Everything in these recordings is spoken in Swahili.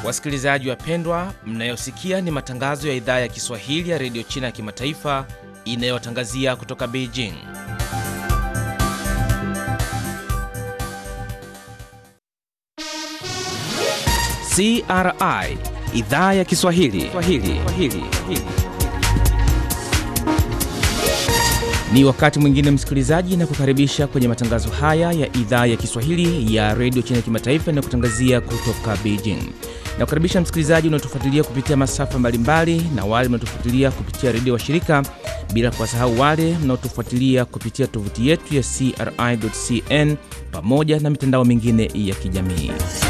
Wasikilizaji wapendwa, mnayosikia ni matangazo ya idhaa ya Kiswahili ya redio China ya kimataifa inayotangazia kutoka Beijing. CRI idhaa ya Kiswahili Swahili. Swahili. Ni wakati mwingine msikilizaji, na kukaribisha kwenye matangazo haya ya idhaa ya Kiswahili ya redio China ya kimataifa inayokutangazia kutoka Beijing. Na kukaribisha msikilizaji unaotufuatilia kupitia masafa mbalimbali na wale mnaotufuatilia kupitia redio wa shirika, bila kuwasahau wale mnaotufuatilia kupitia tovuti yetu ya CRI.cn pamoja na mitandao mingine ya kijamii.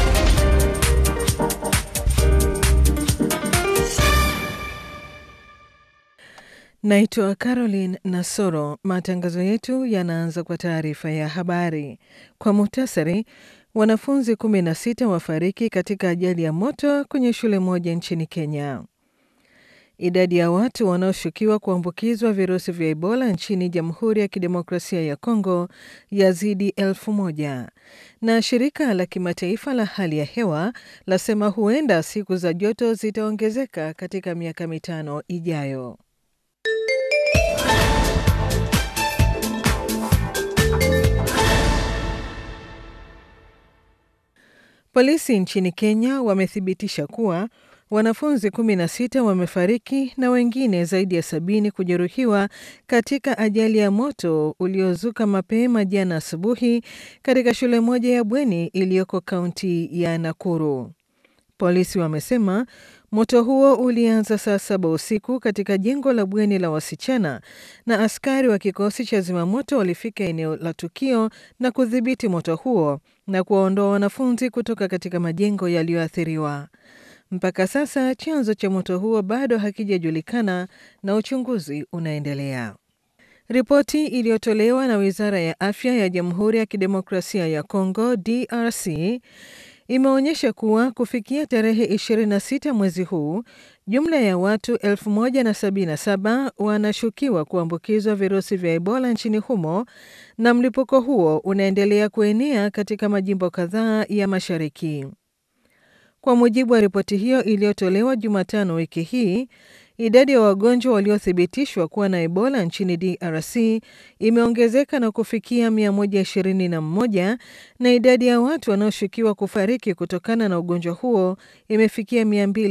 Naitwa Caroline Nasoro. Matangazo yetu yanaanza kwa taarifa ya habari. Kwa muhtasari, wanafunzi 16 wafariki katika ajali ya moto kwenye shule moja nchini Kenya. Idadi ya watu wanaoshukiwa kuambukizwa virusi vya Ebola nchini Jamhuri ya Kidemokrasia ya Kongo yazidi elfu moja na shirika la kimataifa la hali ya hewa lasema huenda siku za joto zitaongezeka katika miaka mitano ijayo. Polisi nchini Kenya wamethibitisha kuwa wanafunzi 16 wamefariki na wengine zaidi ya sabini kujeruhiwa katika ajali ya moto uliozuka mapema jana asubuhi katika shule moja ya bweni iliyoko kaunti ya Nakuru. Polisi wamesema moto huo ulianza saa saba usiku katika jengo la bweni la wasichana na askari wa kikosi cha zimamoto walifika eneo la tukio na kudhibiti moto huo na kuwaondoa wanafunzi kutoka katika majengo yaliyoathiriwa. Mpaka sasa chanzo cha moto huo bado hakijajulikana na uchunguzi unaendelea. Ripoti iliyotolewa na Wizara ya Afya ya Jamhuri ya Kidemokrasia ya Kongo DRC imeonyesha kuwa kufikia tarehe 26 mwezi huu jumla ya watu 1077 wanashukiwa kuambukizwa virusi vya Ebola nchini humo na mlipuko huo unaendelea kuenea katika majimbo kadhaa ya mashariki. Kwa mujibu wa ripoti hiyo iliyotolewa Jumatano wiki hii, idadi ya wagonjwa waliothibitishwa kuwa na Ebola nchini DRC imeongezeka na kufikia 121 na idadi ya watu wanaoshukiwa kufariki kutokana na ugonjwa huo imefikia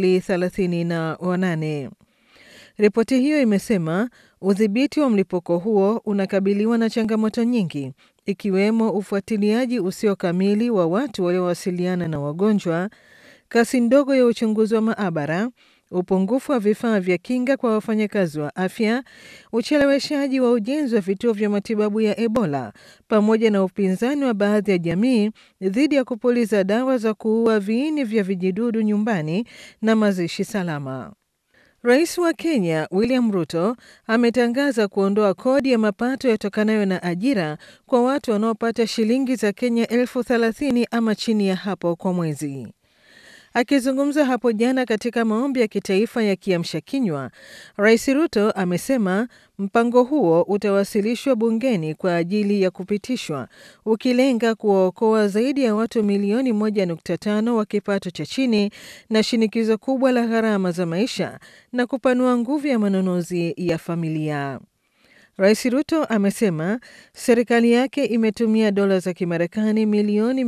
238. Ripoti hiyo imesema udhibiti wa mlipuko huo unakabiliwa na changamoto nyingi ikiwemo ufuatiliaji usio kamili wa watu waliowasiliana na wagonjwa, kasi ndogo ya uchunguzi wa maabara, upungufu wa vifaa vya kinga kwa wafanyakazi wa afya, ucheleweshaji wa ujenzi wa vituo vya matibabu ya Ebola, pamoja na upinzani wa baadhi ya jamii dhidi ya kupuliza dawa za kuua viini vya vijidudu nyumbani na mazishi salama. Rais wa Kenya William Ruto ametangaza kuondoa kodi ya mapato yatokanayo na ajira kwa watu wanaopata shilingi za Kenya elfu thelathini ama chini ya hapo kwa mwezi. Akizungumza hapo jana katika maombi ya kitaifa ya kiamsha kinywa, Rais Ruto amesema mpango huo utawasilishwa bungeni kwa ajili ya kupitishwa, ukilenga kuwaokoa zaidi ya watu milioni 1.5 wa kipato cha chini na shinikizo kubwa la gharama za maisha na kupanua nguvu ya manunuzi ya familia. Rais Ruto amesema serikali yake imetumia dola za Kimarekani milioni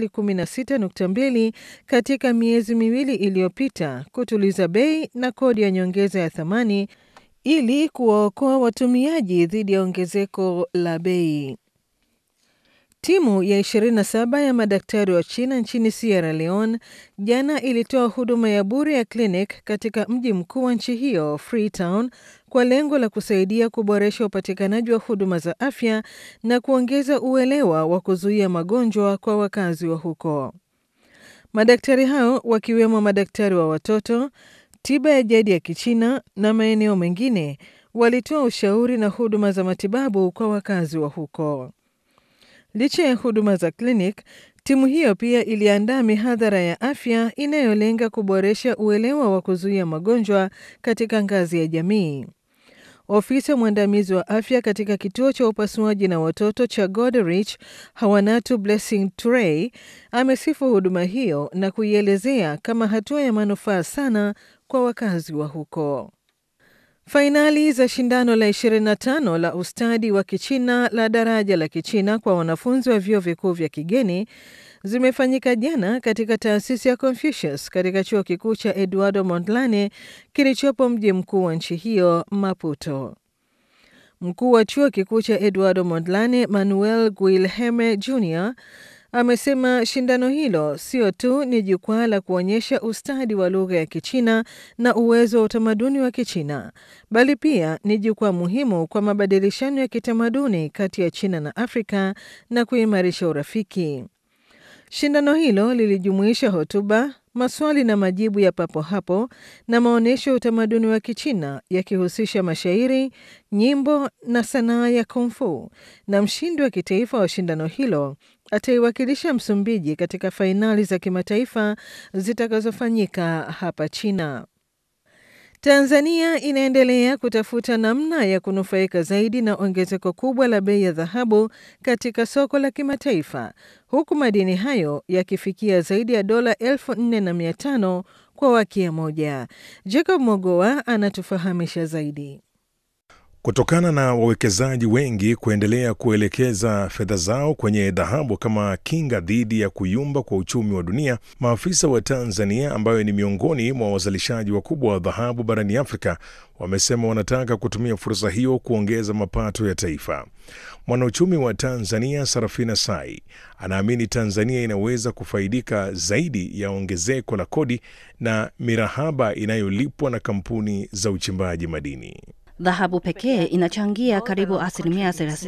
216.2 katika miezi miwili iliyopita kutuliza bei na kodi ya nyongeza ya thamani ili kuwaokoa watumiaji dhidi ya ongezeko la bei. Timu ya 27 ya madaktari wa China nchini Sierra Leone jana ilitoa huduma ya bure ya klinik katika mji mkuu wa nchi hiyo Freetown, kwa lengo la kusaidia kuboresha upatikanaji wa huduma za afya na kuongeza uelewa wa kuzuia magonjwa kwa wakazi wa huko. Madaktari hao wakiwemo madaktari wa watoto, tiba ya jadi ya Kichina na maeneo mengine walitoa ushauri na huduma za matibabu kwa wakazi wa huko. Licha ya huduma za klinik, timu hiyo pia iliandaa mihadhara ya afya inayolenga kuboresha uelewa wa kuzuia magonjwa katika ngazi ya jamii. Ofisa mwandamizi wa afya katika kituo cha upasuaji na watoto cha Goderich, Hawanatu Blessing Turey, amesifu huduma hiyo na kuielezea kama hatua ya manufaa sana kwa wakazi wa huko. Fainali za shindano la 25 la ustadi wa Kichina la daraja la Kichina kwa wanafunzi wa vyuo vikuu vya kigeni zimefanyika jana katika taasisi ya Confucius katika chuo kikuu cha Eduardo Mondlane kilichopo mji mkuu wa nchi hiyo Maputo. Mkuu wa chuo kikuu cha Eduardo Mondlane Manuel Guilherme Jr amesema shindano hilo sio tu ni jukwaa la kuonyesha ustadi wa lugha ya Kichina na uwezo wa utamaduni wa Kichina, bali pia ni jukwaa muhimu kwa mabadilishano ya kitamaduni kati ya China na Afrika na kuimarisha urafiki. Shindano hilo lilijumuisha hotuba, maswali na majibu ya papo hapo na maonyesho ya utamaduni wa Kichina yakihusisha mashairi, nyimbo na sanaa ya kungfu, na mshindi wa kitaifa wa shindano hilo ataiwakilisha Msumbiji katika fainali za kimataifa zitakazofanyika hapa China. Tanzania inaendelea kutafuta namna ya kunufaika zaidi na ongezeko kubwa la bei ya dhahabu katika soko la kimataifa huku madini hayo yakifikia zaidi ya dola elfu nne na mia tano kwa wakia moja. Jacob Mogoa anatufahamisha zaidi. Kutokana na wawekezaji wengi kuendelea kuelekeza fedha zao kwenye dhahabu kama kinga dhidi ya kuyumba kwa uchumi wa dunia, maafisa wa Tanzania ambayo ni miongoni mwa wazalishaji wakubwa wa dhahabu barani Afrika wamesema wanataka kutumia fursa hiyo kuongeza mapato ya taifa. Mwanauchumi wa Tanzania Sarafina Sai anaamini Tanzania inaweza kufaidika zaidi ya ongezeko la kodi na mirahaba inayolipwa na kampuni za uchimbaji madini. Dhahabu pekee inachangia karibu asilimia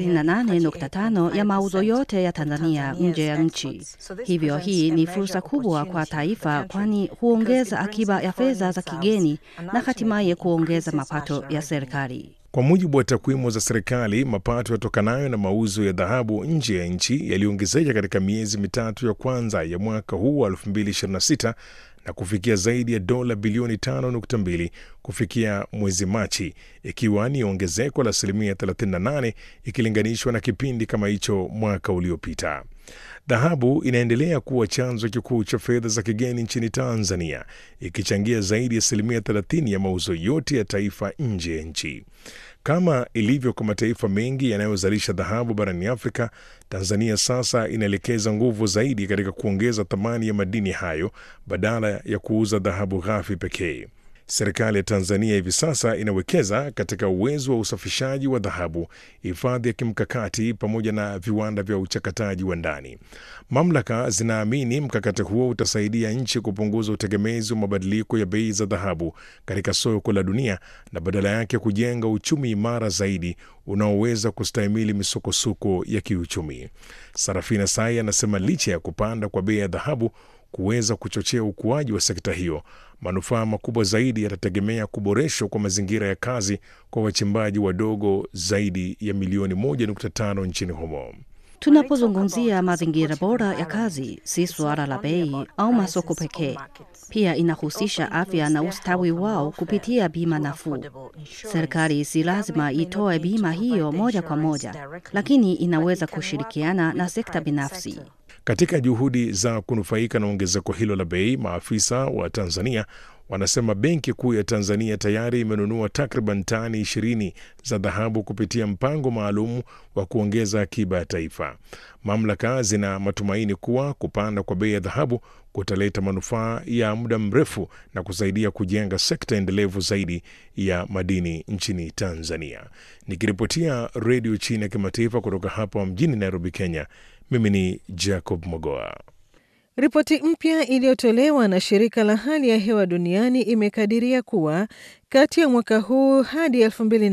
38.5 ya mauzo yote ya Tanzania nje ya nchi. Hivyo hii ni fursa kubwa kwa taifa, kwani huongeza akiba ya fedha za kigeni na hatimaye kuongeza mapato ya serikali. Kwa mujibu wa takwimu za serikali, mapato yatokanayo na mauzo ya dhahabu nje ya nchi yaliongezeka katika miezi mitatu ya kwanza ya mwaka huu wa 2026 na kufikia zaidi ya dola bilioni 5.2 kufikia mwezi Machi, ikiwa ni ongezeko la asilimia 38 ikilinganishwa na kipindi kama hicho mwaka uliopita. Dhahabu inaendelea kuwa chanzo kikuu cha fedha za kigeni nchini Tanzania, ikichangia zaidi ya asilimia 30 ya mauzo yote ya taifa nje ya nchi. Kama ilivyo kwa mataifa mengi yanayozalisha dhahabu barani Afrika, Tanzania sasa inaelekeza nguvu zaidi katika kuongeza thamani ya madini hayo badala ya kuuza dhahabu ghafi pekee. Serikali ya Tanzania hivi sasa inawekeza katika uwezo wa usafishaji wa dhahabu, hifadhi ya kimkakati, pamoja na viwanda vya uchakataji wa ndani. Mamlaka zinaamini mkakati huo utasaidia nchi kupunguza utegemezi wa mabadiliko ya bei za dhahabu katika soko la dunia na badala yake kujenga uchumi imara zaidi unaoweza kustahimili misukosuko ya kiuchumi. Sarafina Sai anasema licha ya kupanda kwa bei ya dhahabu kuweza kuchochea ukuaji wa sekta hiyo, manufaa makubwa zaidi yatategemea kuboreshwa kwa mazingira ya kazi kwa wachimbaji wadogo zaidi ya milioni 1.5 nchini humo. Tunapozungumzia mazingira bora ya kazi, si suala la bei au masoko pekee. Pia inahusisha afya na ustawi wao kupitia bima nafuu. Serikali si lazima itoe bima hiyo moja kwa moja, lakini inaweza kushirikiana na sekta binafsi. Katika juhudi za kunufaika na ongezeko hilo la bei, maafisa wa Tanzania wanasema Benki Kuu ya Tanzania tayari imenunua takriban tani ishirini za dhahabu kupitia mpango maalum wa kuongeza akiba ya taifa. Mamlaka zina matumaini kuwa kupanda kwa bei ya dhahabu kutaleta manufaa ya muda mrefu na kusaidia kujenga sekta endelevu zaidi ya madini nchini Tanzania. Nikiripotia Redio China ya Kimataifa kutoka hapa mjini Nairobi, Kenya, mimi ni Jacob Mogoa. Ripoti mpya iliyotolewa na shirika la hali ya hewa duniani imekadiria kuwa kati ya mwaka huu hadi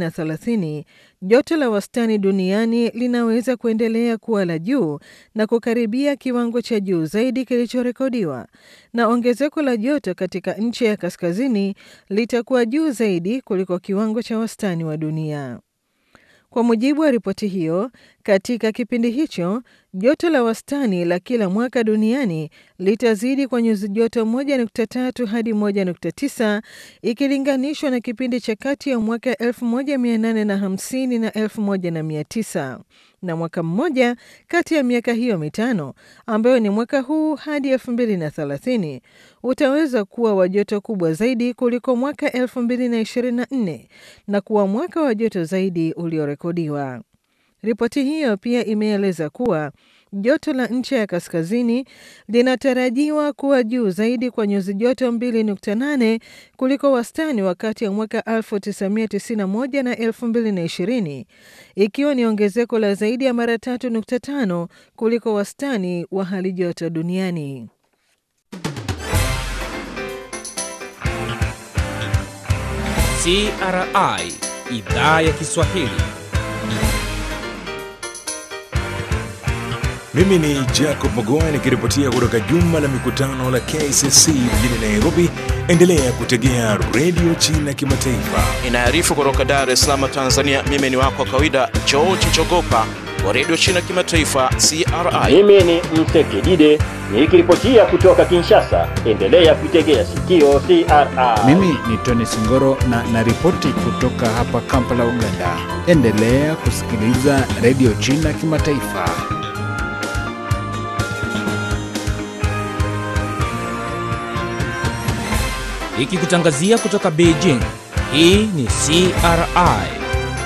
2030 joto la wastani duniani linaweza kuendelea kuwa la juu na kukaribia kiwango cha juu zaidi kilichorekodiwa, na ongezeko la joto katika nchi ya kaskazini litakuwa juu zaidi kuliko kiwango cha wastani wa dunia. Kwa mujibu wa ripoti hiyo, katika kipindi hicho joto la wastani la kila mwaka duniani litazidi kwa nyuzi joto 1.3 hadi 1.9 ikilinganishwa na kipindi cha kati ya mwaka 1850 na 1900 na mwaka mmoja kati ya miaka hiyo mitano ambayo ni mwaka huu hadi 2030 utaweza kuwa wa joto kubwa zaidi kuliko mwaka 2024 na kuwa mwaka wa joto zaidi uliorekodiwa. Ripoti hiyo pia imeeleza kuwa joto la ncha ya kaskazini linatarajiwa kuwa juu zaidi kwa nyuzi joto 2.8 kuliko wastani wakati ya mwaka 1991 na 2020, ikiwa ni ongezeko la zaidi ya mara 3.5 kuliko wastani wa hali joto duniani. CRI idhaa ya Kiswahili. Mimi ni Jacob Magoa nikiripotia kutoka jumba la mikutano la KCC mjini Nairobi. Endelea kutegea redio China Kimataifa. Inaarifu kutoka Dar es Salaam, Tanzania. Mimi ni wako wa kawaida George Chogopa wa redio China Kimataifa, CRI. Mimi ni Msekidide nikiripotia kutoka Kinshasa. Endelea kuitegea sikio CRI. Mimi ni Tony Singoro na naripoti kutoka hapa Kampala, Uganda. Endelea kusikiliza redio China Kimataifa. Ikikutangazia kutoka Beijing. Hii ni CRI.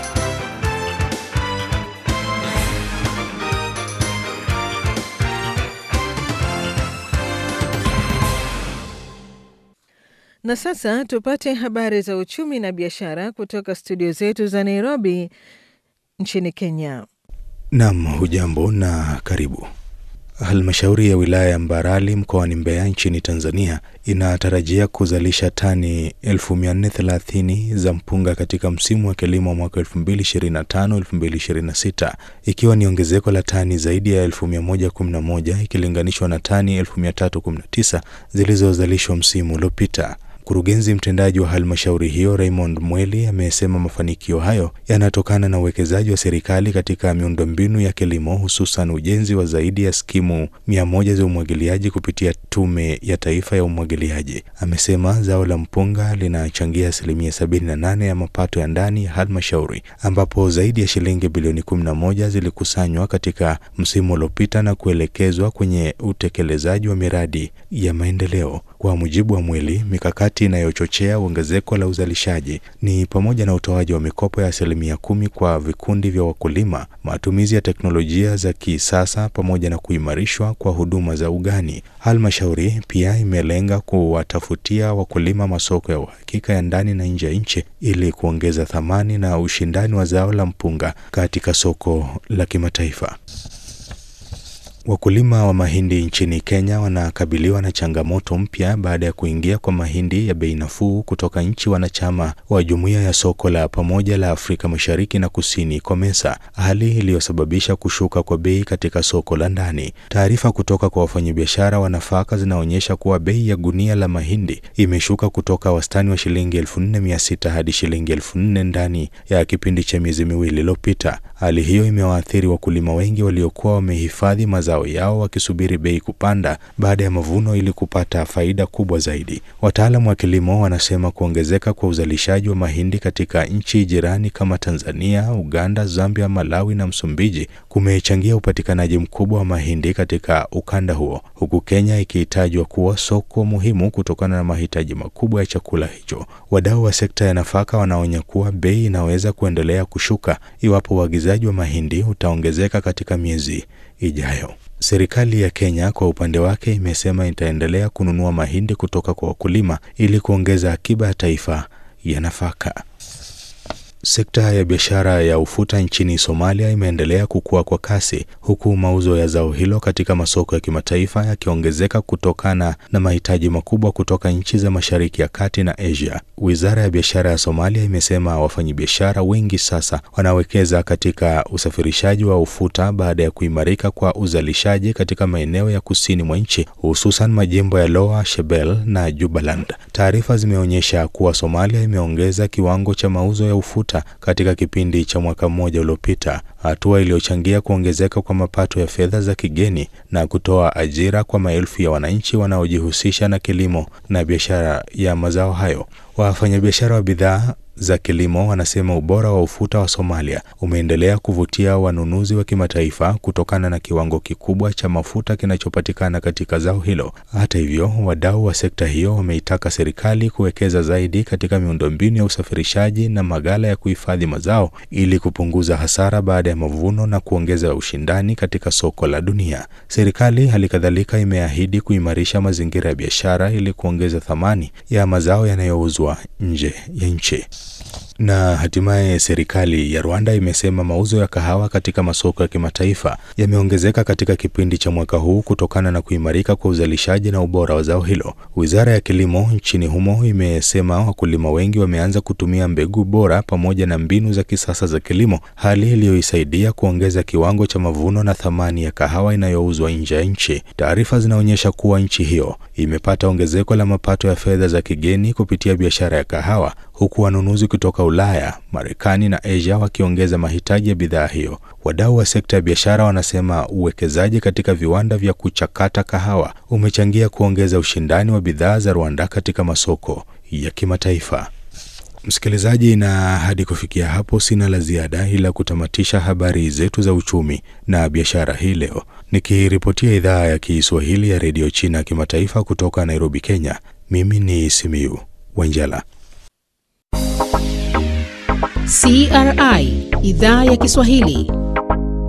Na sasa tupate habari za uchumi na biashara kutoka studio zetu za Nairobi nchini Kenya. Nam, hujambo na karibu. Halmashauri ya wilaya ya Mbarali mkoani Mbeya nchini Tanzania inatarajia kuzalisha tani 1430 za mpunga katika msimu wa kilimo mwaka 2025-2026 ikiwa ni ongezeko la tani zaidi ya 1111 ikilinganishwa na tani 1319 zilizozalishwa msimu uliopita. Mkurugenzi mtendaji wa halmashauri hiyo Raymond Mweli amesema mafanikio hayo yanatokana na uwekezaji wa serikali katika miundombinu ya kilimo hususan ujenzi wa zaidi ya skimu mia moja za umwagiliaji kupitia Tume ya Taifa ya Umwagiliaji. Amesema zao la mpunga linachangia asilimia 78 ya mapato ya ndani ya halmashauri ambapo zaidi ya shilingi bilioni 11 zilikusanywa katika msimu uliopita na kuelekezwa kwenye utekelezaji wa miradi ya maendeleo. Kwa mujibu wa Mweli, mikakati inayochochea ongezeko la uzalishaji ni pamoja na utoaji wa mikopo ya asilimia kumi kwa vikundi vya wakulima, matumizi ya teknolojia za kisasa pamoja na kuimarishwa kwa huduma za ugani. Halmashauri pia imelenga kuwatafutia wakulima masoko ya uhakika ya ndani na nje ya nchi ili kuongeza thamani na ushindani wa zao la mpunga katika soko la kimataifa. Wakulima wa mahindi nchini Kenya wanakabiliwa na changamoto mpya baada ya kuingia kwa mahindi ya bei nafuu kutoka nchi wanachama wa Jumuiya ya Soko la Pamoja la Afrika Mashariki na Kusini COMESA, hali iliyosababisha kushuka kwa bei katika soko la ndani. Taarifa kutoka kwa wafanyabiashara wa nafaka zinaonyesha kuwa bei ya gunia la mahindi imeshuka kutoka wastani wa shilingi 4600 hadi shilingi 4000 ndani ya kipindi cha miezi miwili iliyopita. Hali hiyo imewaathiri wakulima wengi waliokuwa wamehifadhi mazao yao wakisubiri bei kupanda baada ya mavuno ili kupata faida kubwa zaidi. Wataalamu wa kilimo wanasema kuongezeka kwa uzalishaji wa mahindi katika nchi jirani kama Tanzania, Uganda, Zambia, Malawi na Msumbiji kumechangia upatikanaji mkubwa wa mahindi katika ukanda huo, huku Kenya ikihitajwa kuwa soko muhimu kutokana na mahitaji makubwa ya chakula hicho. Wadau wa sekta ya nafaka wanaonya kuwa bei inaweza kuendelea kushuka iwapo uagizaji wa mahindi utaongezeka katika miezi ijayo. Serikali ya Kenya kwa upande wake imesema itaendelea kununua mahindi kutoka kwa wakulima ili kuongeza akiba ya taifa ya nafaka. Sekta ya biashara ya ufuta nchini Somalia imeendelea kukua kwa kasi huku mauzo ya zao hilo katika masoko ya kimataifa yakiongezeka kutokana na mahitaji makubwa kutoka nchi za Mashariki ya Kati na Asia. Wizara ya biashara ya Somalia imesema wafanyabiashara wengi sasa wanawekeza katika usafirishaji wa ufuta baada ya kuimarika kwa uzalishaji katika maeneo ya kusini mwa nchi hususan majimbo ya Lower Shebelle na Jubaland. Taarifa zimeonyesha kuwa Somalia imeongeza kiwango cha mauzo ya ufuta mafuta katika kipindi cha mwaka mmoja uliopita, hatua iliyochangia kuongezeka kwa mapato ya fedha za kigeni na kutoa ajira kwa maelfu ya wananchi wanaojihusisha na kilimo na biashara ya mazao hayo. Wafanyabiashara wa bidhaa za kilimo wanasema ubora wa ufuta wa Somalia umeendelea kuvutia wanunuzi wa kimataifa kutokana na kiwango kikubwa cha mafuta kinachopatikana katika zao hilo. Hata hivyo, wadau wa sekta hiyo wameitaka serikali kuwekeza zaidi katika miundombinu ya usafirishaji na maghala ya kuhifadhi mazao ili kupunguza hasara baada ya mavuno na kuongeza ushindani katika soko la dunia. Serikali hali kadhalika imeahidi kuimarisha mazingira ya biashara ili kuongeza thamani ya mazao yanayouzwa nje ya nchi. Na hatimaye serikali ya Rwanda imesema mauzo ya kahawa katika masoko ya kimataifa yameongezeka katika kipindi cha mwaka huu kutokana na kuimarika kwa uzalishaji na ubora wa zao hilo. Wizara ya kilimo nchini humo imesema wakulima wengi wameanza kutumia mbegu bora pamoja na mbinu za kisasa za kilimo, hali iliyoisaidia kuongeza kiwango cha mavuno na thamani ya kahawa inayouzwa nje ya nchi. Taarifa zinaonyesha kuwa nchi hiyo imepata ongezeko la mapato ya fedha za kigeni kupitia biashara ya kahawa huku wanunuzi kutoka Ulaya, Marekani na Asia wakiongeza mahitaji ya bidhaa hiyo. Wadau wa sekta ya biashara wanasema uwekezaji katika viwanda vya kuchakata kahawa umechangia kuongeza ushindani wa bidhaa za Rwanda katika masoko ya kimataifa. Msikilizaji, na hadi kufikia hapo sina la ziada ila kutamatisha habari zetu za uchumi na biashara hii leo, nikiripotia idhaa ya Kiswahili ya redio China kimataifa kutoka Nairobi, Kenya. Mimi ni Simiu Wanjala. CRI idhaa ya Kiswahili